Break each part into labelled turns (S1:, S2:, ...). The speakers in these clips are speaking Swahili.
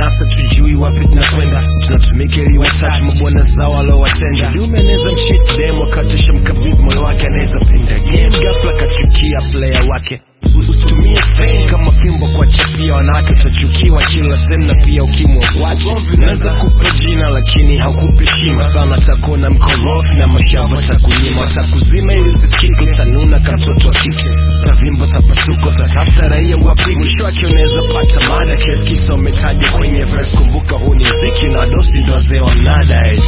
S1: nasa tujui wapi tunakwenda tunatumika ili watatu mabwana zao waliowatenda liumeneza mchit dem akatisha mkabidhi moyo wake anaweza pinda game ghafla kachukia player wake usitumie fame kama fimbo kwa chapia wanawake utachukiwa kila sehemu na pia ukimwa watu naweza kupa jina lakini haukupi heshima sana takuona mkorofi na mashamba takunyima takuzima ili usisikike utanuna kama mtoto wa kike tavimba tapasuko tatafuta raia wapi mwisho wake unaweza pata mada kesi kisa umetaja kwenye verse kumbuka huu ni mziki na dosi ndo wazee wa mnada eh.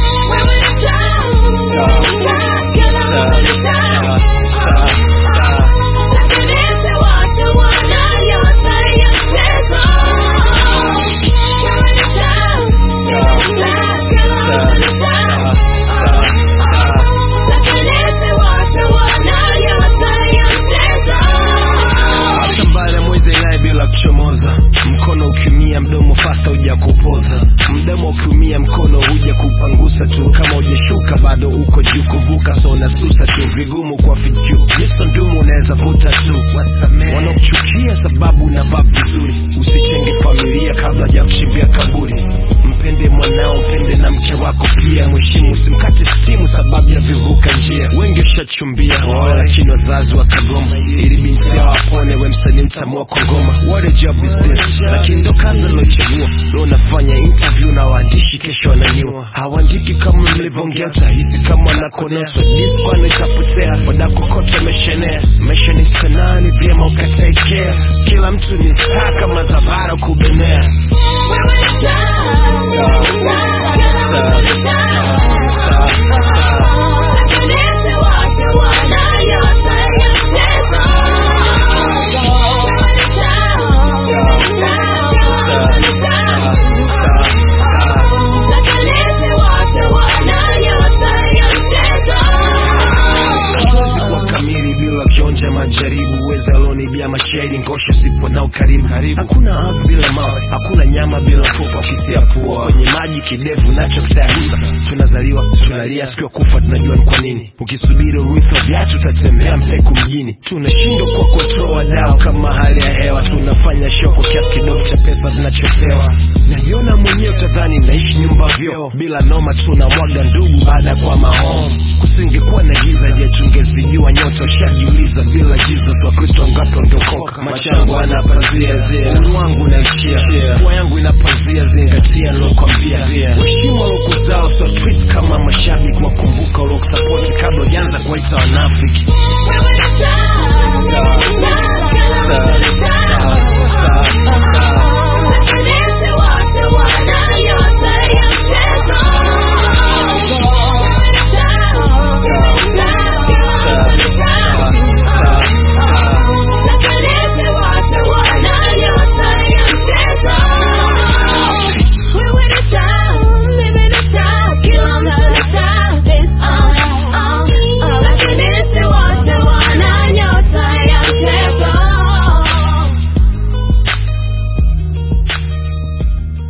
S1: Acha mbaya mwezi naye bila kuchomoza mkono ukiumia mdomo fasta huja kupoza mdomo ukiumia mkono huja kupangusa tu kama hujashuka bado uko juu kuvuka so unasusa tu vigumu kwa vitu miso ndumu unaweza vuta tu wanakuchukia sababu unavaa vizuri usitenge familia kabla ya kuchimbia kaburi mpende mwanao mpende na mke wako pia mheshimu usimkate stimu sababu ya vivuka njia wengi ushachumbia wao lakini wazazi wakagoma ili binsi yao apone we msanii mtamua kwa ngoma what a job is this lakini ndo kazi alochagua leo unafanya interview na waandishi kesho wananyua hawaandiki kama mlivyoongea utahisi kama wanakoneswa diskwano itapotea wadakokota meshenea maisha ni sanaa ni vyema ukatekea kila mtu ni staa kama zavara kubenea Hatuwezi kuwa kamili bila kionja majaribu uweza alonibia mashairi ngosho sipo nao karibu hakuna ardhi bila mawe hakuna nyama bila mfupa ukitia pua kwenye maji kidevu nacho kitaiba tunazaliwa tunalia siku ya kufa tunajua ni kwa nini ukisubiri urithi wa viatu utatembea mpeku mjini tunashindwa kwa kutoa dawa kama hali ya hewa tunafanya show kwa kiasi kidogo cha pesa tunachopewa najiona mwenyewe utadhani naishi nyumba vyoo bila noma tunamwaga ndugu baada ya kwa mahomu kusingekuwa na giza je tungezijua nyota ushajiuliza bila jesus wakristo wangapi wangeokoka macho yangu ana pazia zia unu wangu naishia pua yangu ina pazia zingatia nilokwambia waheshimu walokuzao so treat kama mashabiki wakumbuka waliokusapoti kabla ujaanza kuwaita wanafiki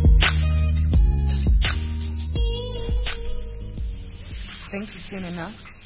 S2: Think you've seen enough?